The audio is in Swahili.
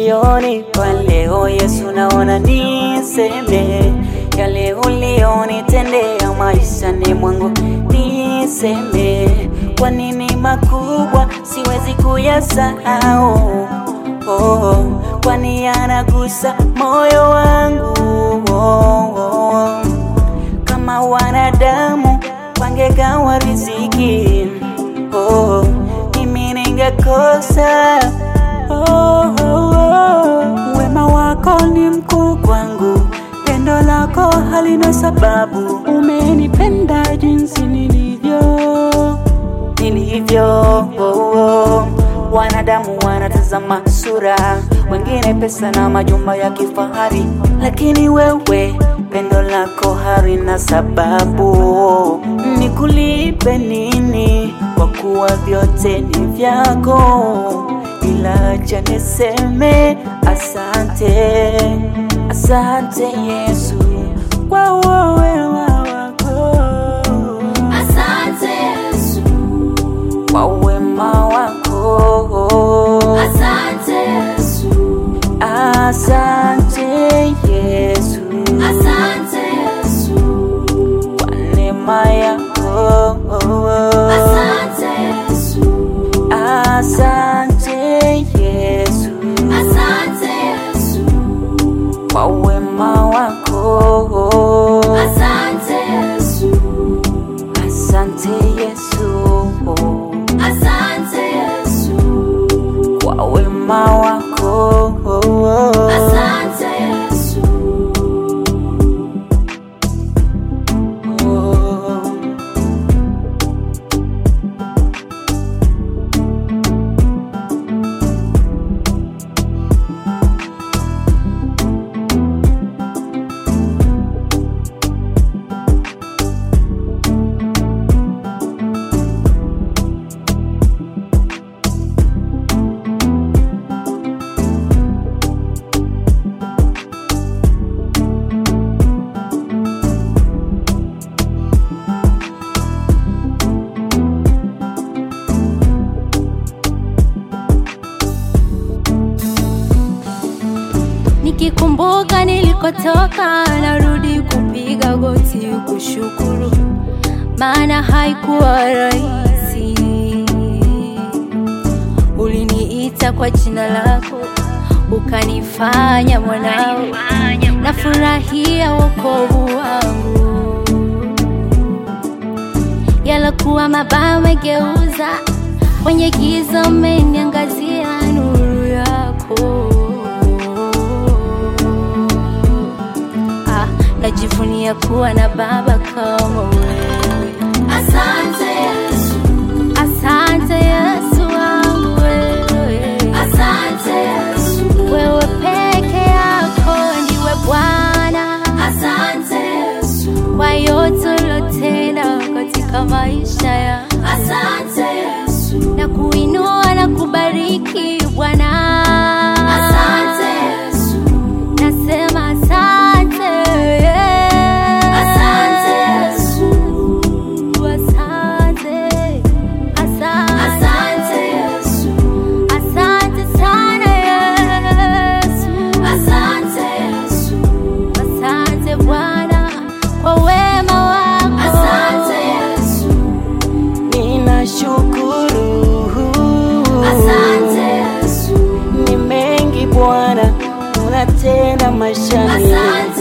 ulionipa leo Yesu, naona niseme yale ulionitendea maishani mwangu, niseme kwa nini makubwa siwezi kuyasahau. Oh, kwani yanagusa moyo wangu oh, oh. Kama wanadamu wangegawa riziki oh, mimi ningekosa oh, oh, oh. Wema wako ni mkuu kwangu, pendo lako halina sababu. Umenipenda jinsi nilivyo nilivyo oh, oh. Wanadamu wanatazama sura, wengine pesa na majumba ya kifahari, lakini wewe pendo lako halina sababu. Nikulipe nini kwa kuwa vyote ni vyako? Ila acha niseme asante, asante Yesu kwa wema wako, Asante Yesu, kwa wema wako. asante Yesu, Asante Yesu asante Yesu, kwa neema yako. asante Yesu, Asante Yesu asante Yesu, kwa wema wako. asante Yesu, Asante Yesu asante Yesu, kwa wema wako. asante Yesu, Nikikumbuka nilikotoka, narudi kupiga goti kushukuru, maana haikuwa rahisi. Uliniita kwa jina lako, ukanifanya mwanao, nafurahia wokovu wangu. Yalokuwa mabaya umegeuza, kwenye giza umeniangazia nuru yako. Ah, najivunia kuwa na baba kama wewe. asante Yesu, Asante Yesu wangu wewe, asante Yesu, wewe peke yako ndiwe Bwana asante Yesu, kwa yote ulotenda katika maisha ya asante Yesu, na kuinua na kubariki Bwana. asante Yesu, Nasema asante, asante Yesu, asante, asante, asante Yesu, asante sana Yesu, asante Yesu, asante Bwana kwa wema wako. asante Yesu, Ninashukuru, asante Yesu, ni mengi Bwana unatenda maishani asante